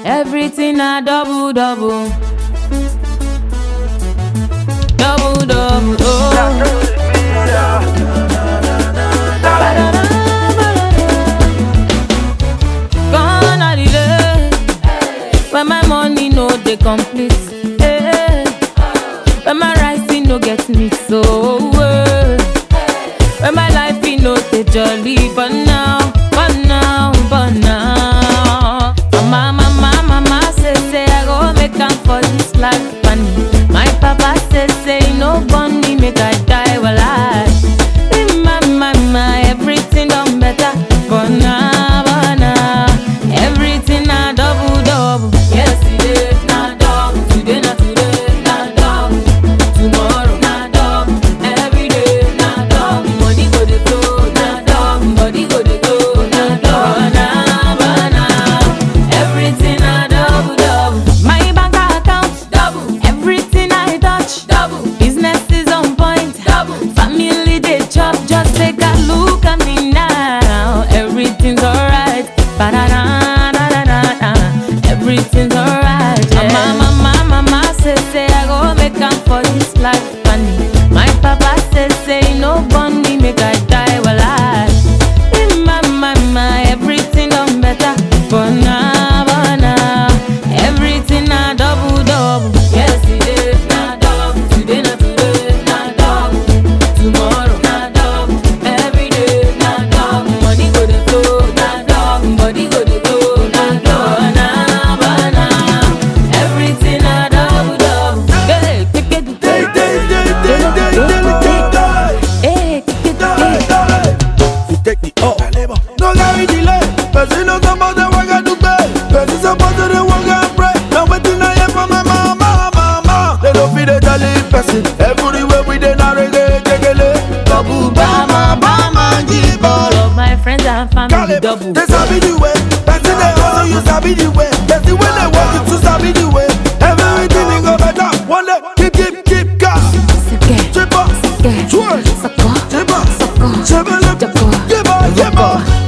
Everything na double double. Double double. Oh. Gone are the days when my money no dey complete. eh. When my rising no get me so. eh. When my life e no dey jolly, but now, but now, but now. Mama, mama, mama say say I go make am for this life, funny. My papa say say he no born me make I die well I. My, my, my, everything done better, but now, but now, everything na double double. Yesterday na double, today na today na double, tomorrow na double, every day na double. Money go dey flow na double, body go dey go na double, na but now, everything na double double. My bank account double, everything I touch double, business is on point double, family dey chop just take a look at me now, everything's alright. Ba-da-da-da-da-da-da. Everything's alright. Yeah. Mama, mama, mama say say I go make am for this life, funny. My papa say say he no born me make I die well I. My, my, my, everything done better, but now, but now, everything na double double. Yesterday na double, today na today na double, tomorrow na double, every day na double. Money go dey flow na double, body go dey go na double, na but now, everything na double double. Hey, kick it, Day, day, day, day, day, day, day, hey, kick it, day, day. You take the up. No carry delay. Person no suppose to work and do pay. Person suppose to work and pray. Now wetin I hear from my mama, mama. They don't feel the jolly person. Everywhere we dey na reggae, jegele. Double bama, bama, give all. Love my friends and family Caleb, double. they sabi the way. Person they hustle, you sabi the way. Person when they work, you too sabi the way. Everything they go better. One day, keep, keep, keep gas. Sake, Chip up, sake, twerk, sako, chip up, sako, chip up, jako, give up, give up.